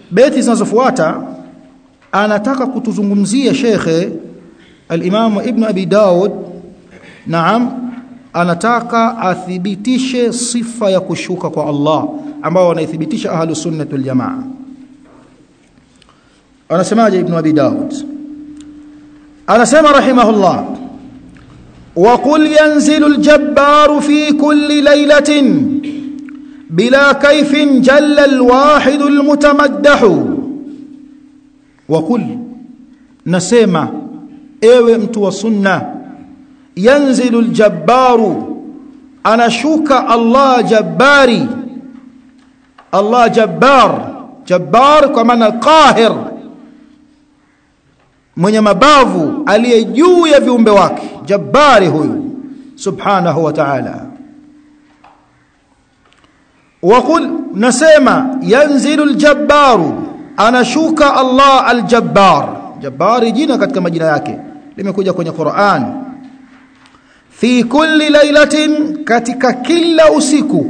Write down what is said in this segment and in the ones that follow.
beti zinazofuata anataka kutuzungumzia shekhe al-Imam Ibn Abi Daud naam anataka athibitishe sifa ya kushuka kwa Allah ambao wanaithibitisha ahlus sunnah wal jamaa anasemaje Ibn Abi Daud anasema rahimahullah وقل ينزل الجبار في كل ليلة بلا كيف جل الواحد المتمدح وقل نسمع ewe mtu wa sunna yanzilu aljabbaru anashuka Allah jabbari Allah jabbar jabbar kwa maana qahir mwenye mabavu aliye juu ya viumbe wake jabbari huyu subhanahu wa ta'ala وقل نسمع ينزل الجبار anashuka Allah aljabbar jabbar jina katika majina yake limekuja kwenye Qur'an fi kulli lailatin katika kila usiku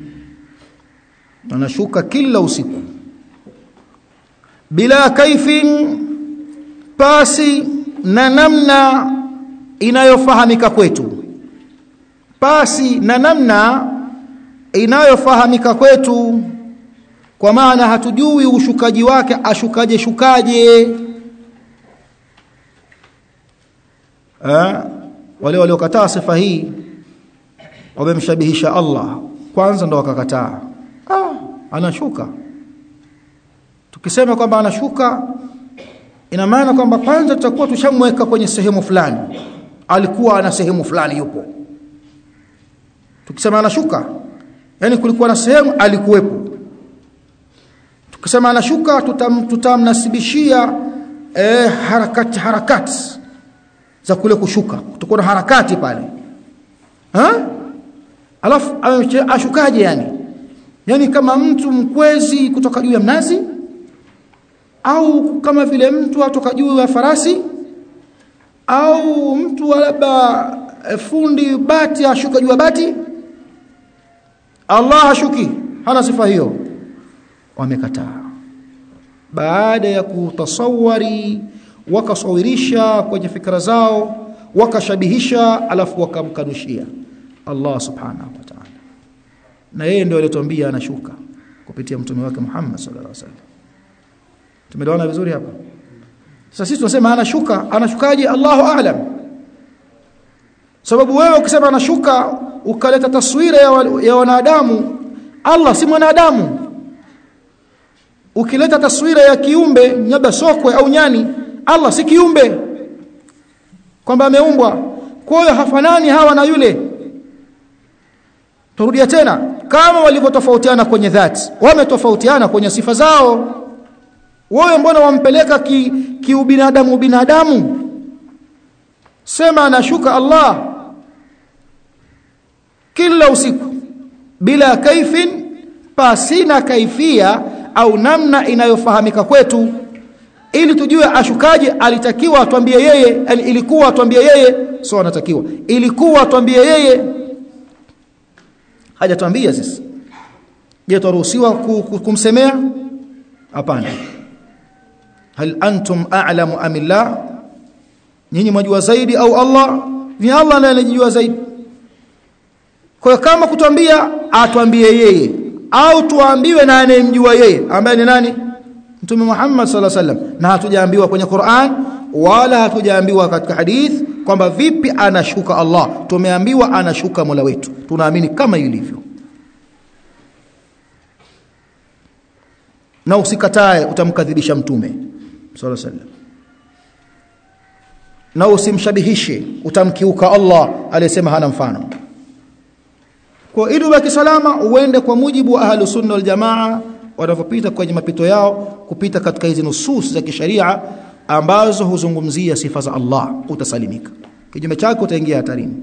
anashuka kila usiku bila kaifin pasi na namna inayofahamika kwetu pasi na namna inayofahamika kwetu kwa maana hatujui ushukaji wake ashukaje shukaje eh wale waliokataa sifa hii wamemshabihisha Allah kwanza ndo wakakataa ah anashuka tukisema kwamba anashuka ina maana kwamba kwanza tutakuwa tushamweka kwenye sehemu fulani alikuwa ana sehemu fulani yupo tukisema anashuka yani kulikuwa na sehemu alikuwepo tukisema anashuka tutam, tutamnasibishia eh, harakati harakati za kule kushuka kutakuwa na harakati pale ha? alafu ashukaje yani yani kama mtu mkwezi kutoka juu ya mnazi au kama vile mtu atoka juu ya farasi au mtu labda fundi bati ashuka juu ya bati Allah hashuki hana sifa hiyo wamekataa baada ya kutasawari wakasawirisha kwenye fikra zao wakashabihisha alafu wakamkanushia Allah subhanahu wa ta'ala na yeye ndio aliyetuambia anashuka kupitia mtume wake Muhammad sallallahu alaihi wasallam tumeelewana vizuri hapa sasa sisi tunasema anashuka anashukaje Allahu a'lam sababu wewe ukisema anashuka ukaleta taswira ya, wa, ya wanadamu Allah si mwanadamu ukileta taswira ya kiumbe nyaba sokwe au nyani Allah si kiumbe kwamba ameumbwa kwa hiyo hafanani hawa na yule turudia tena kama walivyotofautiana kwenye dhati wametofautiana kwenye sifa zao wewe mbona wampeleka ki, kiubinadamu binadamu sema anashuka Allah kila usiku bila kaifin pasina kaifia au namna inayofahamika kwetu ili tujue ashukaje alitakiwa atuambie yeye yani ilikuwa atuambie yeye sio anatakiwa ilikuwa atuambie yeye hajatuambia sisi je turuhusiwa kumsemea hapana hal antum a'lamu am illah nyinyi mwajua zaidi au Allah ni Allah ndiye anajua zaidi kwa kama kutuambia atuambie yeye au tuambiwe na anayemjua yeye ambaye ni nani Mtume Muhammad sallallahu alaihi wasallam na hatujaambiwa kwenye Qur'an wala hatujaambiwa katika hadith kwamba vipi anashuka Allah tumeambiwa anashuka Mola wetu tunaamini kama ilivyo na usikatae utamkadhibisha mtume sallallahu alaihi wasallam na usimshabihishe utamkiuka Allah aliyesema hana mfano kwa ili ubaki salama uende kwa mujibu wa ahlu sunna wal jamaa wanavyopita kwenye mapito yao kupita katika hizi nusus za kisharia ambazo huzungumzia sifa za Allah utasalimika kinyume chake utaingia hatarini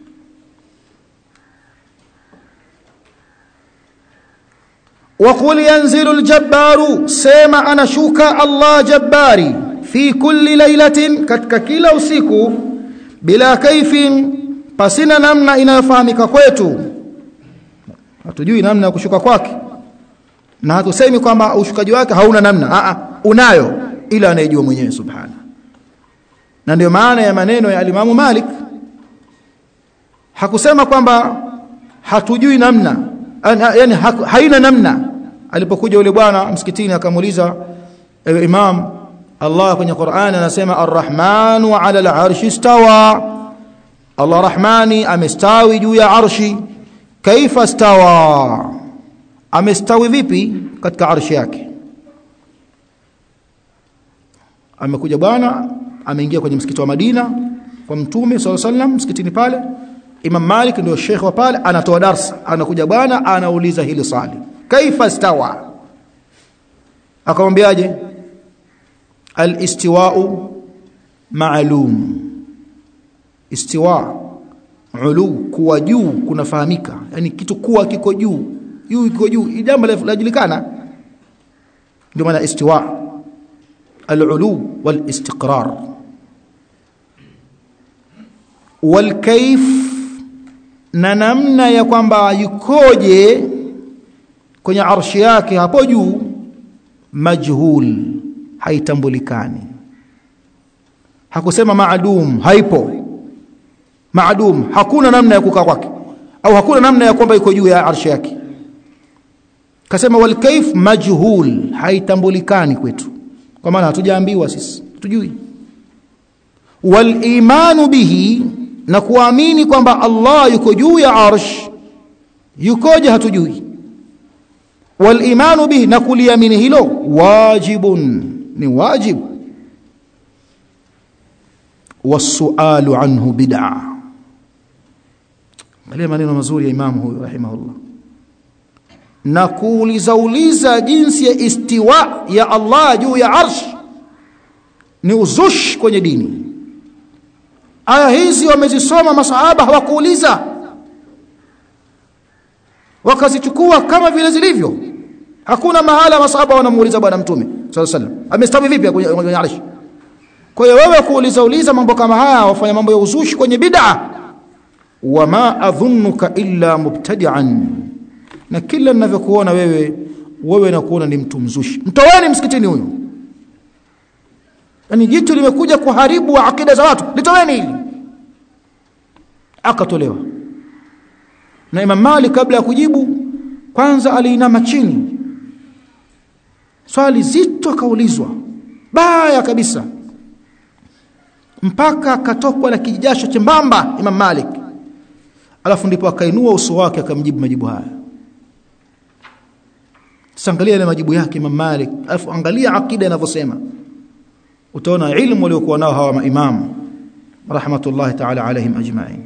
وقل ينزل الجبار سما انا شوكا الله جباري في كل ليله katika kila usiku bila kaifin pasina namna inayofahamika kwetu hatujui namna ya kushuka kwake na hatusemi kwamba ushukaji wake hauna namna a unayo ila anayejua mwenyewe subhana na ndio maana ya maneno ya alimamu Malik hakusema kwamba hatujui namna yani haina namna alipokuja yule bwana msikitini akamuuliza ewe imam Allah kwenye Qur'an anasema arrahmanu ala al-arshi istawa Allah rahmani amestawi juu ya arshi kaifa stawa amestawi vipi katika arshi yake amekuja bwana ameingia kwenye msikiti wa Madina kwa mtume sallallahu alaihi wasallam msikitini pale Imam Malik ndio sheikh wa pale anatoa darsa anakuja bwana anauliza hili swali kaifa stawa akamwambiaje al-istiwa'u ma'lum istiwa ulu kuwa juu kunafahamika yani kitu kuwa kiko juu juu kiko juu jambo lajulikana ndio maana istiwa al-ulu wal-istiqrar wal-kayf na namna ya kwamba yukoje kwenye arshi yake hapo juu majhul haitambulikani hakusema maadum haipo maadum hakuna namna ya kukaa kwake au hakuna namna ya kwamba iko juu ya arshi yake kasema wal kayf majhul haitambulikani kwetu kwa maana hatujaambiwa sisi tujui wal imanu bihi na kuamini kwamba Allah yuko juu ya arsh yukoje hatujui wal imanu bihi na kuliamini hilo wajibun ni wajib wasualu anhu bid'a angalia maneno mazuri ya imamu huyu rahimahullah na kuuliza uliza jinsi ya istiwa ya Allah juu ya arsh ni uzush kwenye dini aya hizi wamezisoma masahaba hawakuuliza wakazichukua kama vile zilivyo hakuna mahala masahaba wanamuuliza bwana mtume sallallahu alaihi wasallam amestawi vipi kwenye arsh kwa hiyo wewe kuuliza uliza mambo kama haya wafanya mambo ya uzushi kwenye bid'a wama adhunnuka illa mubtadi'an na kila ninavyokuona wewe wewe nakuona ni mtu mzushi mtoweni msikitini huyo yani jitu limekuja kuharibu akida za watu litoweni hili akatolewa na Imam Malik kabla ya kujibu kwanza aliinama chini swali zito akaulizwa baya kabisa mpaka akatokwa na kijasho chembamba Imam Malik alafu ndipo akainua uso wake akamjibu majibu haya sangalia ile majibu yake Imam Malik alafu angalia akida inavyosema utaona ilmu waliokuwa nao hawa maimamu rahmatullahi ta'ala alaihim ajma'in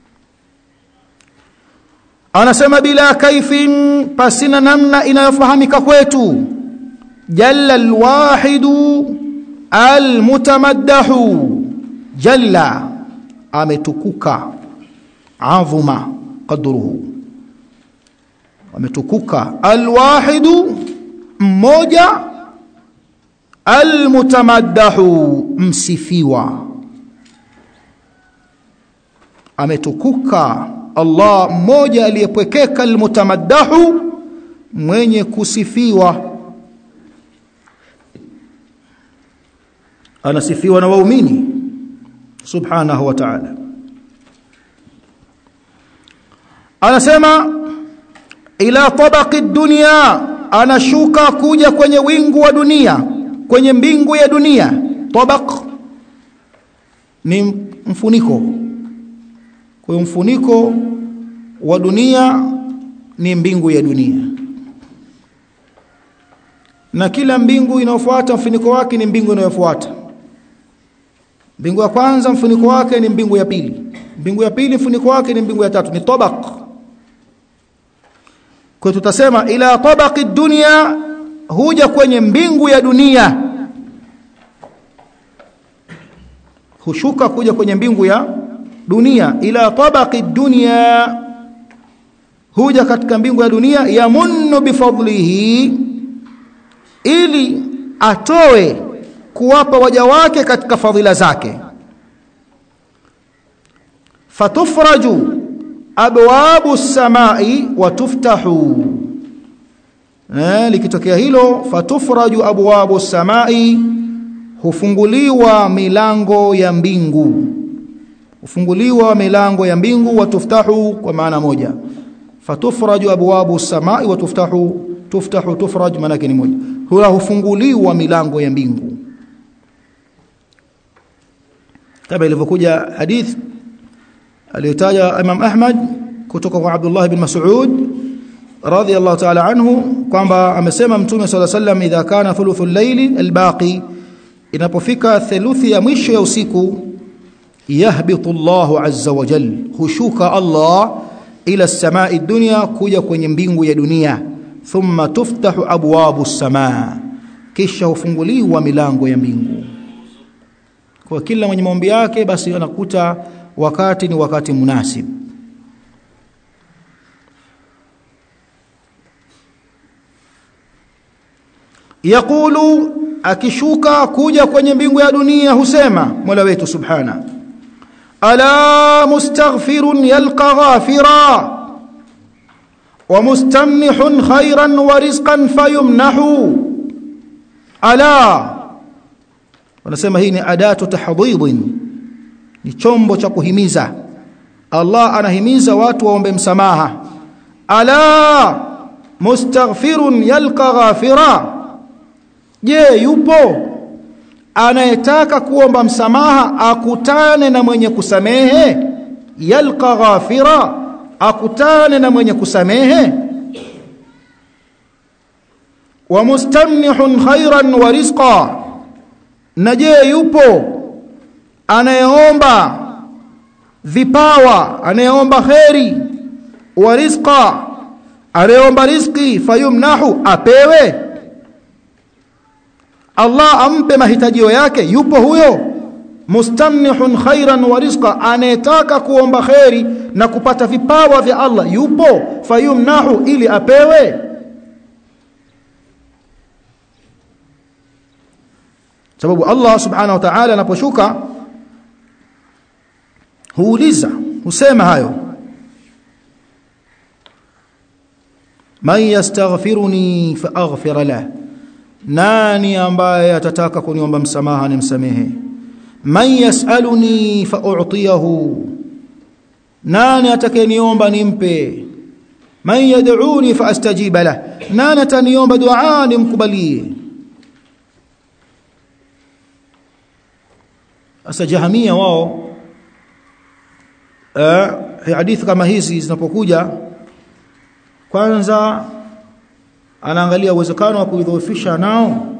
anasema bila kaifin pasina namna inayofahamika kwetu jalla alwahidu almutamaddahu jalla ametukuka adhuma qadruhu ametukuka alwahidu mmoja almutamaddahu msifiwa ametukuka Allah mmoja aliyepwekeka almutamaddahu mwenye kusifiwa anasifiwa na waumini subhanahu wa ta'ala anasema ila tabaqi dunya anashuka kuja kwenye wingu wa dunia kwenye mbingu ya dunia tabaq ni mfuniko kwa mfuniko wa dunia ni mbingu ya dunia na kila mbingu inayofuata mfuniko wake ni mbingu inayofuata mbingu ya kwanza mfuniko wake ni mbingu ya pili mbingu ya pili mfuniko wake ni mbingu ya tatu ni tabaq kwa tutasema ila tabaqi dunya huja kwenye mbingu ya dunia hushuka kuja kwenye mbingu ya dunia ila tabaqi dunya huja katika mbingu ya dunia yamunnu bifadlihi ili atoe kuwapa waja wake katika fadhila zake fatufraju abwabu samai wa tuftahu eh likitokea hilo fatufraju abwabu samai hufunguliwa milango ya mbingu hufunguliwa milango ya mbingu watuftahu kwa maana moja fatufraju abwabu samai watuftahu tuftahu tufraj maana ni moja hula hufunguliwa milango ya mbingu kama ilivyokuja hadith aliyotaja Imam Ahmad kutoka kwa Abdullah bin Mas'ud radhiyallahu ta'ala anhu kwamba amesema mtume صلى الله عليه وسلم idha kana thuluthul layli albaqi inapofika theluthi ya mwisho ya usiku yahbitu Allahu azza wa jal hushuka Allah ila samai dunya kuja kwenye mbingu ya dunia thumma tuftahu abwabu samaa kisha hufunguliwa milango ya mbingu kwa kila mwenye maombi yake basi anakuta wakati ni wakati munasib yaqulu akishuka kuja kwenye mbingu ya dunia husema Mola wetu subhana ala mustaghfirun yalqa ghafira wa mustamnihun khairan wa rizqan fayumnahu ala wanasema hii ni adatu tahdhidin ni chombo cha kuhimiza Allah anahimiza watu waombe msamaha ala mustaghfirun yalqa ghafira je yupo anayetaka kuomba msamaha akutane na mwenye kusamehe yalqa ghafira akutane na mwenye kusamehe wa mustamnihun khairan wa rizqa na je yupo anayeomba vipawa anayeomba kheri wa rizqa anayeomba riziki fayumnahu apewe Allah ampe mahitajio yake yupo huyo mustamnihun khairan wa rizqa anayetaka kuomba kheri na kupata vipawa vya Allah yupo fayumnahu ili apewe sababu Allah subhanahu wa ta'ala anaposhuka huuliza husema hayo man yastaghfiruni fa aghfir lahu nani ambaye atataka kuniomba msamaha nimsamehe man yasaluni fa u'tiyahu nani atakayeniomba nimpe man yad'uni fa astajiba lah nani ataniomba dua nimkubalie asa jahamia wao eh hadithi kama hizi zinapokuja kwanza anaangalia uwezekano wa kuidhoofisha nao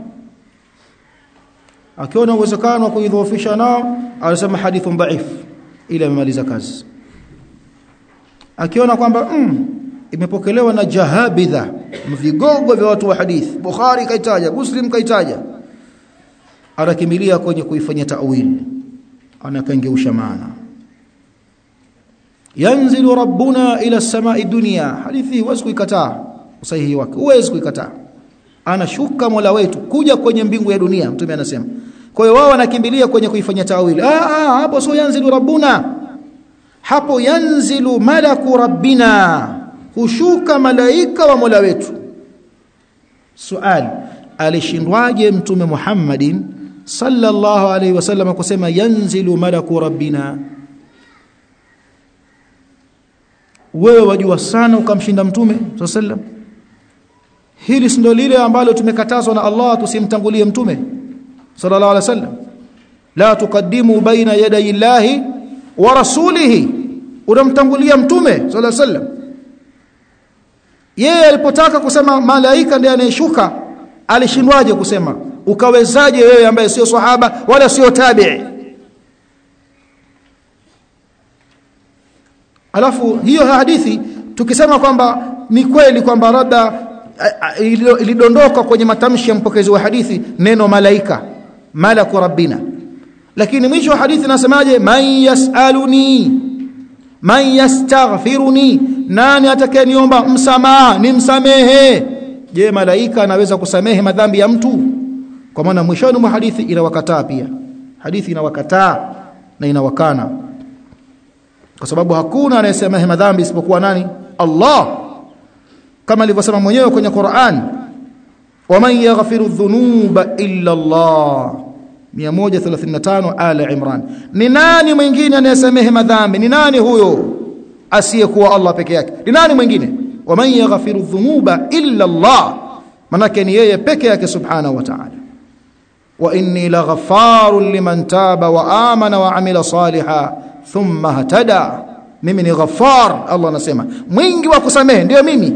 akiona uwezekano wa kuidhoofisha nao anasema hadithun dhaif ili amemaliza kazi akiona kwamba mm, imepokelewa na jahabidha vigogo vya watu wa hadithi Bukhari kaitaja Muslim kaitaja anakimbilia kwenye kuifanyia ta'wil anakangeusha maana yanzilu rabbuna ila samai dunya hadithi huwezi kuikataa usahihi wake huwezi kuikataa anashuka mola wetu kuja kwenye mbingu ya dunia mtume anasema kwa hiyo wao wanakimbilia kwenye kuifanyia tawili ah, ah hapo sio yanzilu rabbuna hapo yanzilu malaku rabbina hushuka malaika wa mola wetu swali alishindwaje mtume Muhammadin sallallahu alaihi wasallam kusema yanzilu malaku rabbina wewe wajua sana ukamshinda mtume sallam hili si ndio lile ambalo tumekatazwa na Allah tusimtangulie mtume sallallahu alaihi wasallam la tuqaddimu baina yaday llahi wa rasulihi unamtangulia mtume sallallahu alaihi wasallam yeye alipotaka kusema malaika ndiye anayeshuka alishindwaje kusema ukawezaje wewe ambaye sio sahaba wala sio tabi'i alafu hiyo hadithi tukisema kwamba ni kweli kwamba labda ilidondoka kwenye matamshi ya mpokezi wa hadithi neno malaika malaku rabbina lakini mwisho wa hadithi nasemaje man yasaluni man yastaghfiruni nani atakayeniomba msamaha nimsamehe je malaika anaweza kusamehe madhambi ya mtu kwa maana mwishoni mwa hadithi inawakataa pia hadithi inawakataa na inawakana kwa sababu hakuna anayesamehe madhambi isipokuwa nani Allah kama alivyosema mwenyewe kwenye Qur'an waman yaghfiru dhunuba illa Allah 135 ala Imran ni nani mwingine anayesamehe madhambi ni nani huyo asiyekuwa Allah peke yake ni nani mwingine waman yaghfiru dhunuba illa Allah manake ni yeye peke yake subhanahu wa ta'ala wa inni laghaffarun liman taba wa amana wa amila saliha thumma hatada mimi ni ghaffar Allah anasema mwingi wa kusamehe ndio mimi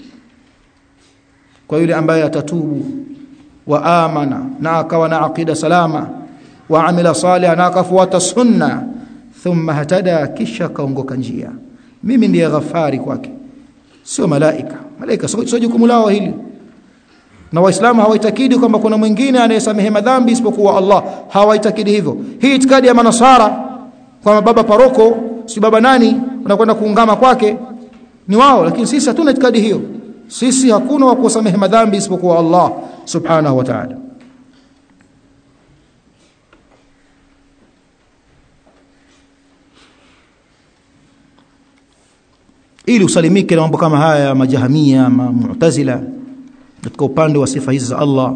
kwa yule ambaye atatubu wa amana na akawa na aqida salama wa amila salih na akafuata sunna thumma hatada kisha kaongoka njia mimi ndiye ghafari kwake sio malaika malaika sio jukumu lao hili na waislamu hawaitakidi kwamba kuna mwingine anayesamehe madhambi isipokuwa Allah hawaitakidi hivyo hii itikadi ya manasara kwamba baba paroko si baba nani unakwenda kuungama kwake ni wao lakini sisi hatuna itikadi hiyo sisi hakuna wa kusamehe madhambi isipokuwa Allah subhanahu wa ta'ala ili usalimike na mambo kama haya majahamia ma mu'tazila katika upande wa sifa hizi za Allah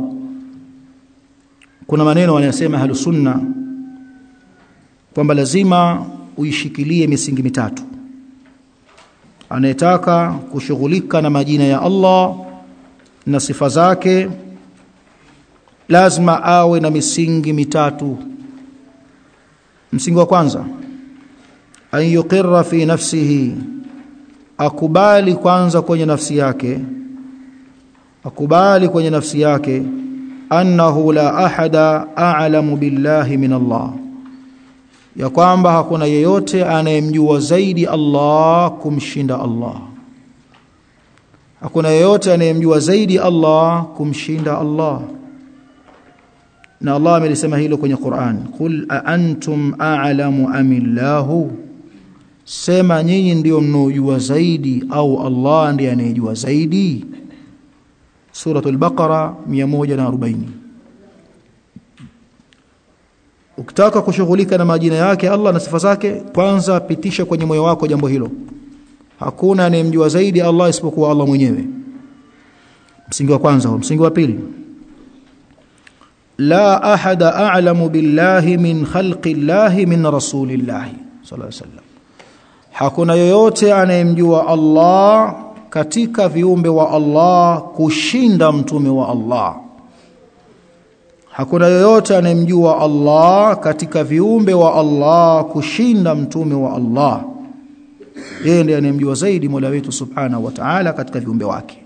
kuna maneno wanayosema ahlus sunna kwamba lazima uishikilie misingi mitatu anayetaka kushughulika na majina ya Allah na sifa zake lazima awe na misingi mitatu msingi wa kwanza an yuqirra fi nafsihi akubali kwanza kwenye nafsi yake akubali kwenye nafsi yake annahu la ahada a'lamu billahi min Allah ya kwamba hakuna yeyote anayemjua zaidi Allah kumshinda Allah hakuna yeyote anayemjua zaidi Allah kumshinda Allah na Allah amelisema hilo kwenye Qur'an qul a antum a'lamu amillahu sema nyinyi ndio mnaojua zaidi au Allah ndiye anayejua zaidi suratul baqara 140 ukitaka kushughulika na majina yake Allah na sifa zake kwanza pitisha kwenye moyo wako jambo hilo hakuna anayemjua zaidi Allah isipokuwa Allah mwenyewe msingi wa kwanza huo msingi wa pili la ahada a'lamu billahi min khalqi llahi min rasulillahi sallallahu alaihi wasallam hakuna yoyote anayemjua Allah katika viumbe wa Allah kushinda mtume wa Allah hakuna yoyote anayemjua Allah katika viumbe wa Allah kushinda mtume wa Allah yeye ndiye anayemjua zaidi Mola wetu Subhanahu wa Ta'ala katika viumbe wake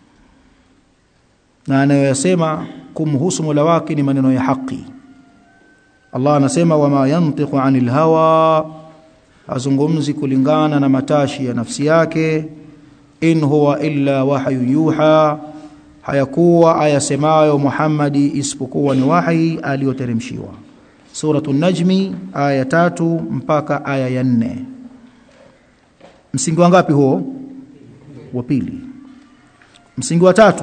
na anayoyasema kumhusu Mola wake ni maneno ya haki Allah anasema wama yantiqu anil hawa azungumzi kulingana na matashi ya nafsi yake in huwa illa wahyu yuha hayakuwa ayasemayo Muhammadi isipokuwa ni wahi aliyoteremshiwa suratul najmi aya tatu mpaka aya ya nne msingi wangapi huo wa pili msingi wa tatu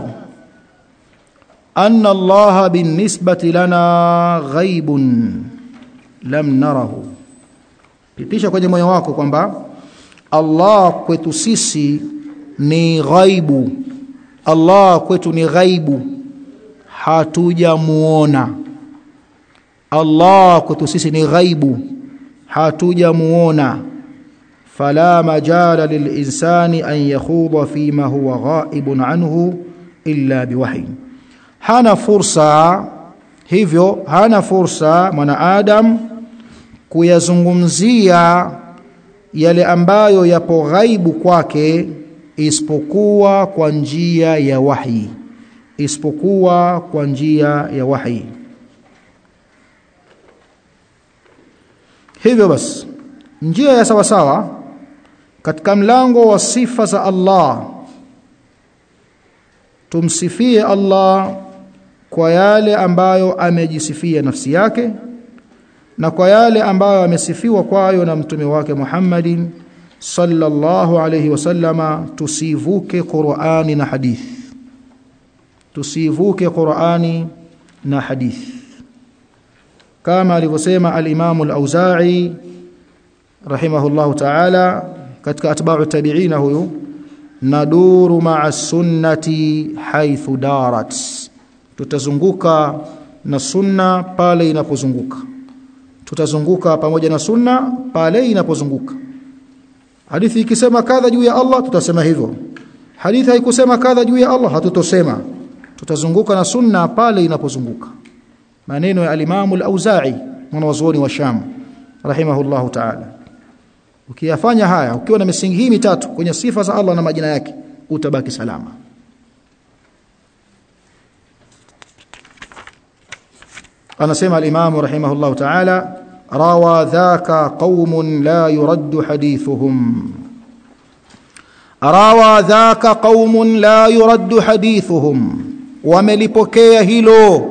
anna allaha binisbati lana ghaibun lam narahu pitisha kwenye moyo wako kwamba Allah kwetu sisi ni ghaibu Allah kwetu ni ghaibu hatujamuona Allah kwetu sisi ni ghaibu hatujamuona fala majala lilinsani an yakhudha fima huwa ghaibun anhu illa biwahi hana fursa hivyo hana fursa mwanadamu kuyazungumzia yale ambayo yapo ghaibu kwake isipokuwa kwa njia ya wahi isipokuwa kwa njia ya wahi hivyo basi njia ya sawa sawa katika mlango wa sifa za Allah tumsifie Allah kwa yale ambayo amejisifia nafsi yake na kwa yale ambayo amesifiwa kwayo na mtume wake Muhammadin sallallahu alayhi wasallama tusivuke Qur'ani na hadith tusivuke Qur'ani na hadith kama alivyosema al-Imam al-Auza'i rahimahullahu ta'ala katika atba'u tabi'ina huyu naduru ma'a sunnati haithu darat tutazunguka na sunna pale inapozunguka tutazunguka pamoja na sunna pale inapozunguka hadithi ikisema kadha juu ya Allah tutasema hivyo hadithi haikusema kadha juu ya Allah hatutosema tutazunguka na sunna pale inapozunguka maneno ya al-Imam al-Auza'i mwanazuoni wa Sham rahimahullahu ta'ala ukiyafanya haya ukiwa na misingi hii mitatu kwenye sifa za Allah na majina yake utabaki salama anasema al-Imam rahimahullahu ta'ala rawa dhaka qaumun la yuraddu hadithuhum rawa dhaka qaumun la yuraddu hadithuhum wamelipokea hilo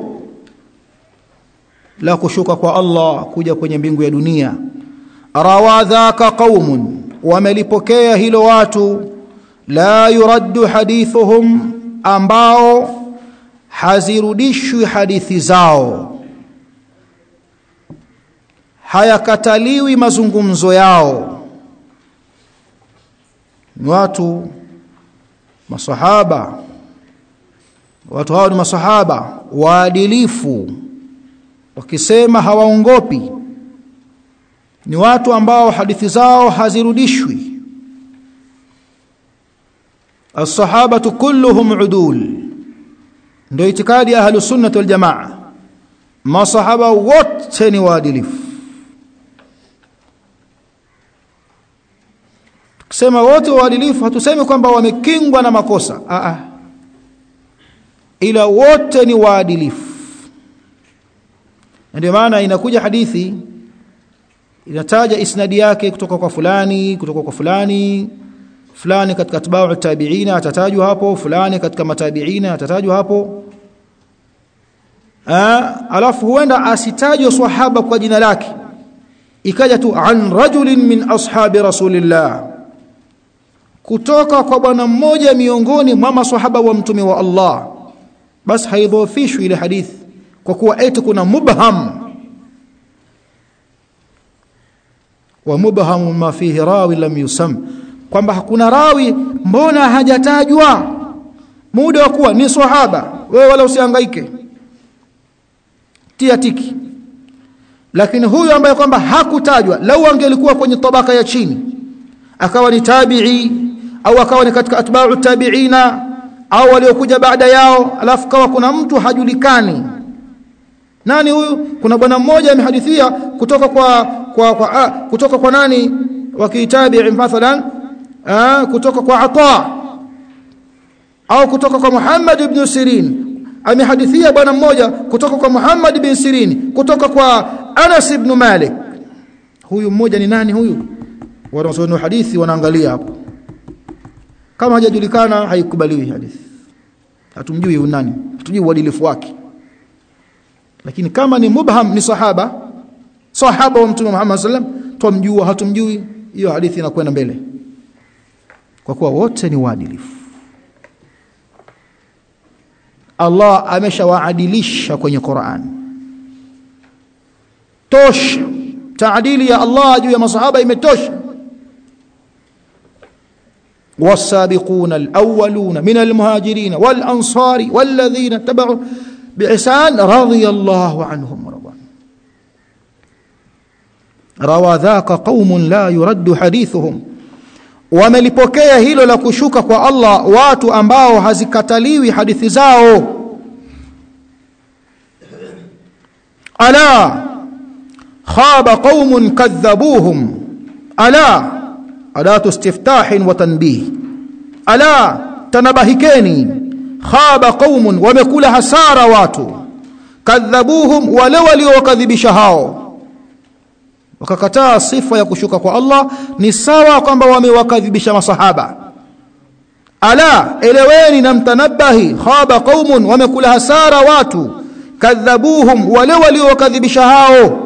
la kushuka kwa Allah kuja kwenye mbingu ya dunia rawa dhaka qaumun wamelipokea hilo watu la yuraddu hadithuhum ambao hazirudishwi hadithi zao hayakataliwi mazungumzo yao ni watu masahaba watu hao ni masahaba waadilifu wakisema hawaongopi ni watu ambao hadithi zao hazirudishwi as-sahabatu kulluhum udul ndio itikadi ya ahlus sunnah wal jamaa masahaba wote ni waadilifu tukisema wote waadilifu hatusemi kwamba wamekingwa na makosa a a ila wote ni waadilifu ndio maana inakuja hadithi inataja isnadi yake kutoka kwa fulani kutoka kwa fulani fulani katika atba'u tabi'ina atatajwa hapo fulani katika matabi'ina atatajwa hapo Aa, alafu huenda asitajwe swahaba kwa jina lake ikaja tu an rajulin min ashabi rasulillah kutoka kwa bwana mmoja miongoni mwa maswahaba wa mtume wa Allah basi haidhofishwi ile hadithi kwa kuwa eti kuna mubham wa mubham ma fihi rawi lam yusam kwamba hakuna rawi mbona hajatajwa muda wa kuwa ni swahaba wewe wala usihangaike tia tiki lakini huyu ambaye kwamba hakutajwa lau angelikuwa kwenye tabaka ya chini akawa ni tabi'i au akawa ni katika atba'u tabi'ina au waliokuja baada yao alafu kawa kuna mtu hajulikani nani huyu kuna bwana mmoja amehadithia kutoka kwa kwa, kwa a, kutoka kwa nani wakitabi'i mathalan a, kutoka kwa Ata au kutoka kwa Muhammad ibn Sirin amehadithia bwana mmoja kutoka kwa Muhammad ibn Sirin kutoka kwa Anas ibn Malik huyu mmoja ni nani huyu wanaosoma hadithi wanaangalia hapo kama hajajulikana haikubaliwi hadithi hatumjui huyu nani hatujui uadilifu wake lakini kama ni mubham ni sahaba sahaba wa mtume Muhammad sallam tumjua hatumjui hiyo hadithi inakwenda mbele kwa kuwa wote ni waadilifu Allah ameshawaadilisha kwenye Qur'an tosha taadili ya Allah juu ya masahaba imetosha والسابقون الأولون من المهاجرين والأنصار والذين اتبعوا بإحسان رضي الله عنهم ورضوان روى ذاك قوم لا يرد حديثهم wamelipokea hilo la kushuka kwa Allah watu ambao hazikataliwi hadithi zao ala khaba qaumun kadhabuhum ala adatu istiftahin wa tanbih ala tanabahikeni khaba qaumun wamekula hasara watu kadhabuhum wale waliowakadhibisha hao wakakataa sifa ya kushuka kwa Allah ni sawa kwamba wamewakadhibisha masahaba ala eleweni na mtanabahi khaba qaumun wamekula hasara watu kadhabuhum wale waliowakadhibisha hao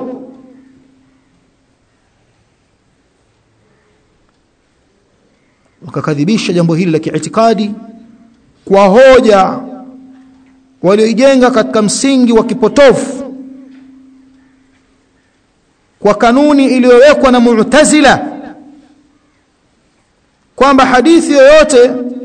wakakadhibisha jambo hili la kiitikadi kwa hoja walioijenga katika msingi wa kipotofu kwa kanuni iliyowekwa na Mu'tazila kwamba hadithi yoyote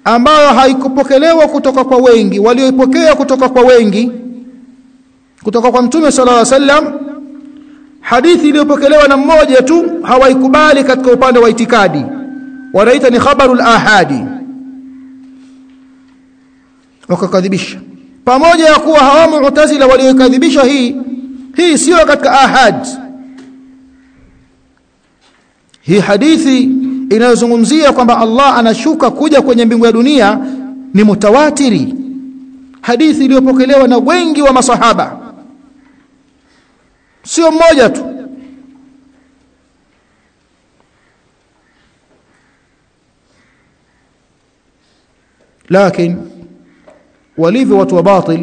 ambayo haikupokelewa kutoka kwa wengi walioipokea kutoka kwa wengi kutoka kwa mtume sallallahu alaihi wasallam hadithi iliyopokelewa na mmoja tu hawaikubali katika upande wa itikadi wanaita ni khabarul ahadi wakakadhibisha pamoja ya kuwa hawa mu'tazila waliokadhibisha hii hii sio katika ahad hii hadithi inayozungumzia kwamba Allah anashuka kuja kwenye mbingu ya dunia ni mutawatiri hadithi iliyopokelewa na wengi wa masahaba sio mmoja tu lakini walivyo watu wa batil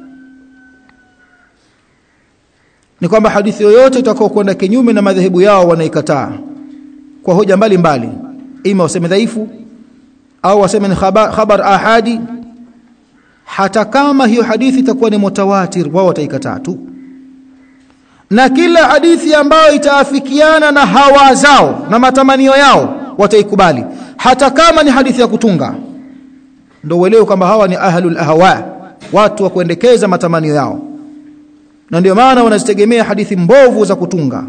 ni kwamba hadithi yoyote itakao kwenda kinyume na madhehebu yao wanaikataa kwa hoja mbalimbali ima waseme dhaifu au waseme ni khabar, khabar ahadi hata kama hiyo hadithi itakuwa ni mutawatir wao wataikataa tu na kila hadithi ambayo itaafikiana na hawa zao na matamanio yao wataikubali hata kama ni hadithi ya kutunga ndio uelewe kwamba hawa ni ahlul ahwa watu wa kuendekeza matamanio yao na ndio maana wanazitegemea hadithi mbovu za kutunga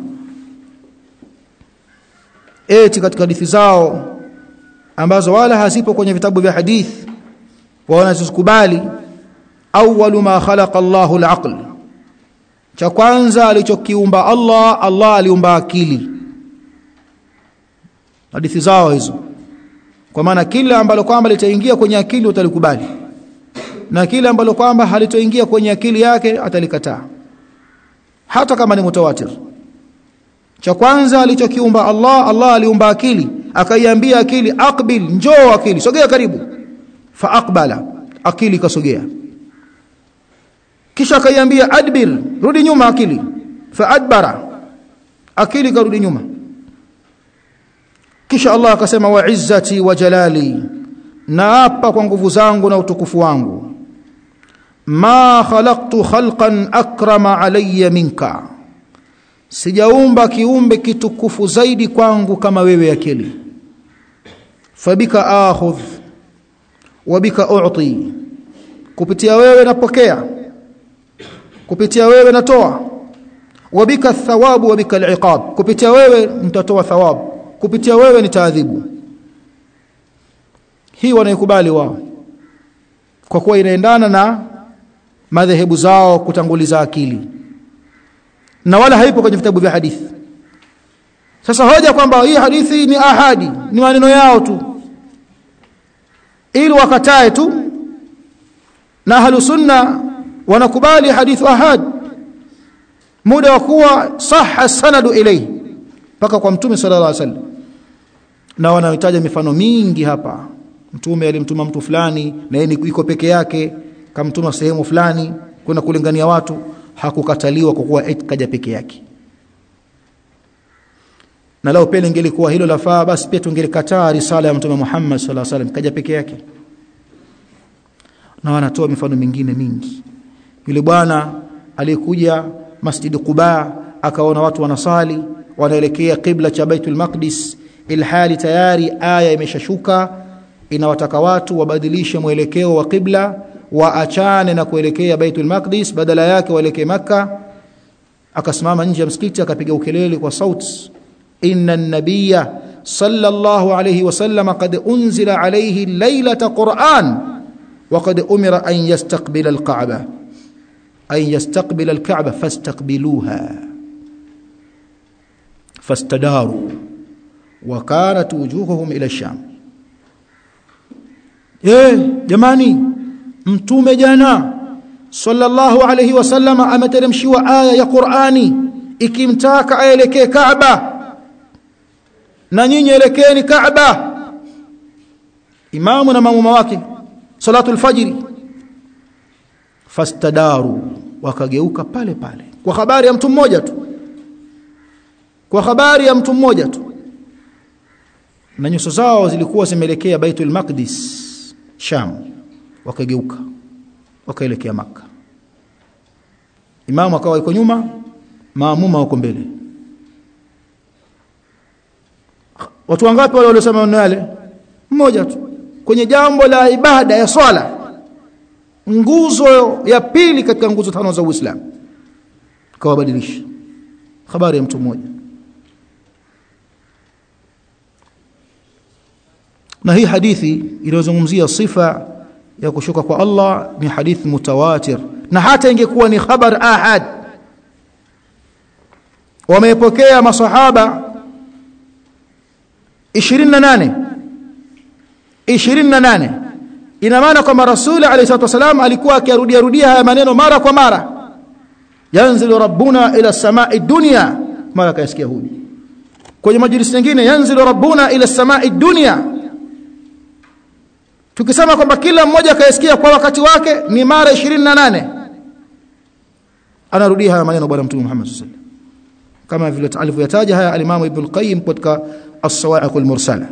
eti katika hadithi zao ambazo wala hazipo kwenye vitabu vya hadithi wanazikubali awwalu ma khalaqa Allahu al-aql cha kwanza alichokiumba Allah Allah aliumba akili hadithi zao hizo kwa maana kila ambalo kwamba litaingia kwenye akili utalikubali na kila ambalo kwamba halitoingia kwenye akili yake atalikataa hata kama ni mutawatir cha kwanza alichokiumba Allah Allah aliumba akili akaiambia akili aqbil njoo akili sogea karibu fa aqbala akili kasogea kisha akaiambia adbir rudi nyuma akili fa adbara akili karudi nyuma kisha Allah akasema wa izzati wa jalali naapa kwa nguvu zangu na utukufu wangu ma khalaqtu khalqan akrama alayya minka sijaumba kiumbe kitukufu zaidi kwangu kama wewe akili fabika akhudh wabika u'ti kupitia wewe napokea kupitia wewe natoa wabika thawabu wabika al'iqab kupitia wewe nitatoa thawabu kupitia wewe nitaadhibu hii wanaikubali wao kwa kuwa inaendana na madhehebu zao kutanguliza akili na wala haipo kwenye vitabu vya hadithi sasa hoja kwamba hii hadithi ni ahadi ni maneno yao tu ili wakatae tu na ahlu sunna wanakubali hadithu ahad muda wa kuwa sahha sanadu ilayhi mpaka kwa mtume sallallahu alaihi wasallam na wanahitaja mifano mingi hapa mtume alimtuma mtu fulani na yeye iko peke yake kamtuma sehemu fulani kwenda kulingania watu hakukataliwa kwa kuwa kaja peke yake na lao pele ingelikuwa hilo lafaa basi pia tungelikataa risala ya mtume Muhammad sallallahu alaihi wasallam kaja peke yake na wanatoa mifano mingine mingi yule bwana aliyekuja Masjid Quba akaona watu wanasali wanaelekea kibla cha Baitul Maqdis ilhali tayari aya imeshashuka inawataka watu wabadilishe mwelekeo wa kibla waachane na kuelekea Baitul Maqdis badala yake waelekee maka akasimama nje ya msikiti akapiga ukelele kwa sauti inna an-nabiyya sallallahu alayhi wasallam qad unzila alayhi laylata Qur'an wa qad umira an yastaqbila al-Ka'bah an yastaqbila al-Ka'bah fastaqbiluha fastadaru wa kanat wujuhuhum ila ash-sham eh jamani mtume jana sallallahu alayhi wasallam ameteremshiwa aya ya Qur'ani ikimtaka aelekee Kaaba na nyinyi elekeeni Kaaba imamu na maamuma wake salatu alfajiri fastadaru wakageuka pale pale kwa habari ya mtu mmoja tu kwa habari ya mtu mmoja tu na nyuso zao zilikuwa zimeelekea Baitul Maqdis Sham wakageuka wakaelekea maka imamu akawa yuko nyuma maamuma wako mbele watu wangapi wale waliosema maneno yale mmoja tu kwenye jambo la ibada ya swala nguzo ya pili katika nguzo tano za Uislamu kawabadilisha habari ya mtu mmoja na hii hadithi iliyozungumzia sifa ya kushuka kwa Allah ni hadithi mutawatir na hata ingekuwa ni khabar ahad wamepokea masahaba 28 28 ina maana kwamba rasuli alayhi salatu wasalam alikuwa akirudia rudia haya maneno mara kwa mara yanzilu rabbuna ila samai dunya mara kayasikia huyu kwenye majlisi nyingine yanzilu rabbuna ila samai dunya tukisema kwamba kila mmoja kayasikia kwa wakati wake ni mara 28 anarudia haya maneno bwana mtume Muhammad sallallahu alaihi wasallam kama vile alivyoyataja haya alimamu ibn al-qayyim katika as-sawa'iq al-mursala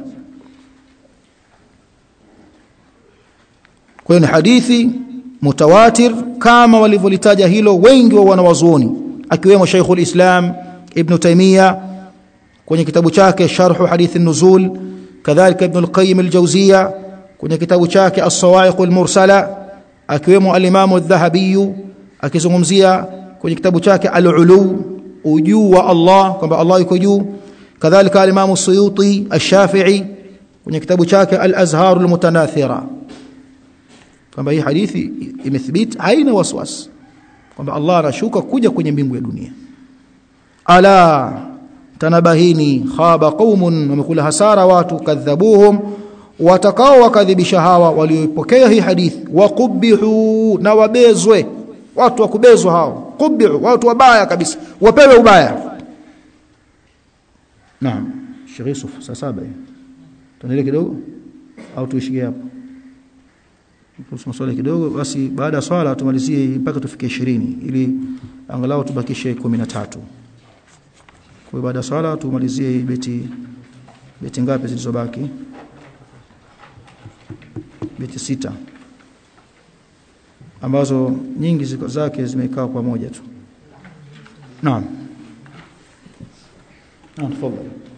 kwa hiyo ni hadithi mutawatir kama walivyolitaja hilo wengi wa wanawazuoni akiwemo Sheikhul Islam Ibn Taymiyyah kwenye kitabu chake Sharh Hadith an-Nuzul kadhalika Ibn al-Qayyim al-Jawziyya kwenye kitabu chake As-Sawa'iq al-Mursala akiwemo al-Imam adh-Dhahabi akizungumzia kwenye kitabu chake Al-Ulu ujuu wa Allah kwamba Allah yuko juu kadhalika al-Imam Suyuti ash-Shafi'i kwenye kitabu chake Al-Azhar al-Mutanathira kwamba hii hadithi imethibiti haina waswasi kwamba Allah anashuka kuja kwenye mbingu ya dunia ala tanabahini khaba qaumun wamekula hasara watu kadhabuhum watakao wakadhibisha hawa waliopokea hii hadithi waqubihu na wabezwe watu wakubezwa hao qubihu watu wabaya kabisa wapewe ubaya naam Sheikh Yusuf saa saba tuendelee kidogo au tuishie hapo kuhusu swala kidogo basi baada ya swala tumalizie mpaka tufike 20 ili angalau tubakishe 13 kwa baada ya swala tumalizie beti beti ngapi zilizobaki beti sita ambazo nyingi ziko zake zimekaa pamoja tu naam naam tafadhali